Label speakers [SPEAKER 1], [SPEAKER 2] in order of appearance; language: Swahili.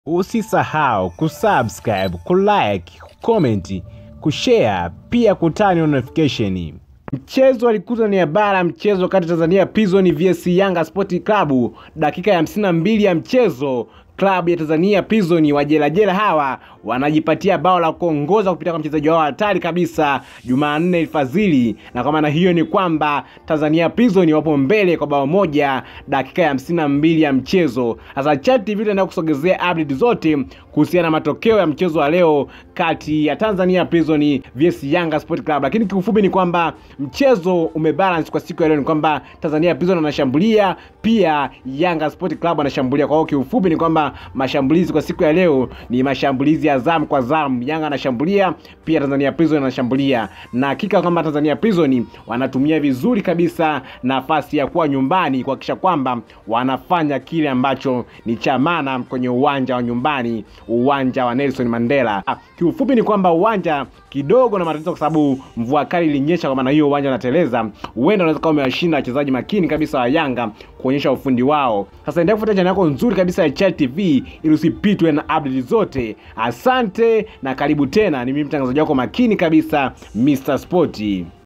[SPEAKER 1] Usisahau kusubscribe, kulike, kucomment, kushare pia kutani notification. Mchezo alikuta ni bara mchezo kati ya Tanzania Prison vs Yanga Sport Club, dakika ya 52 ya mchezo klabu ya Tanzania Prison wajelajela hawa wanajipatia bao la kuongoza kupitia kwa mchezaji wao hatari kabisa Jumanne Fadhili, na kwa maana hiyo ni kwamba Tanzania Prison wapo mbele kwa bao moja dakika ya hamsini na mbili ya mchezo. Sasa Chat TV tunaenda kusogezea update zote kuhusiana na matokeo ya mchezo wa leo kati ya Tanzania Prison vs Yanga Sport Club, lakini kiufupi ni kwamba mchezo umebalance kwa siku ya leo, ni kwamba Tanzania Prison wanashambulia pia Yanga Sport Club anashambulia. Kwa hiyo kiufupi ni kwamba mashambulizi kwa siku ya leo ni mashambulizi ya zamu kwa zamu. Yanga anashambulia pia Tanzania Prison anashambulia, na hakika kwamba Tanzania Prison wanatumia vizuri kabisa nafasi ya kuwa nyumbani kuhakikisha kwamba wanafanya kile ambacho ni cha maana kwenye uwanja wa nyumbani, uwanja wa Nelson Mandela. Ah, kiufupi ni kwamba uwanja kidogo na matatizo, kwa sababu mvua kali ilinyesha, kwa maana hiyo uwanja unateleza. Huenda unaweza kuwa umewashinda wachezaji makini kabisa wa Yanga kuonyesha ufundi wao. Sasa endelea kufuata channel yako nzuri kabisa ya Chat TV ili usipitwe na update zote. Asante na karibu tena, ni mimi mtangazaji wako makini kabisa Mr. Sporty.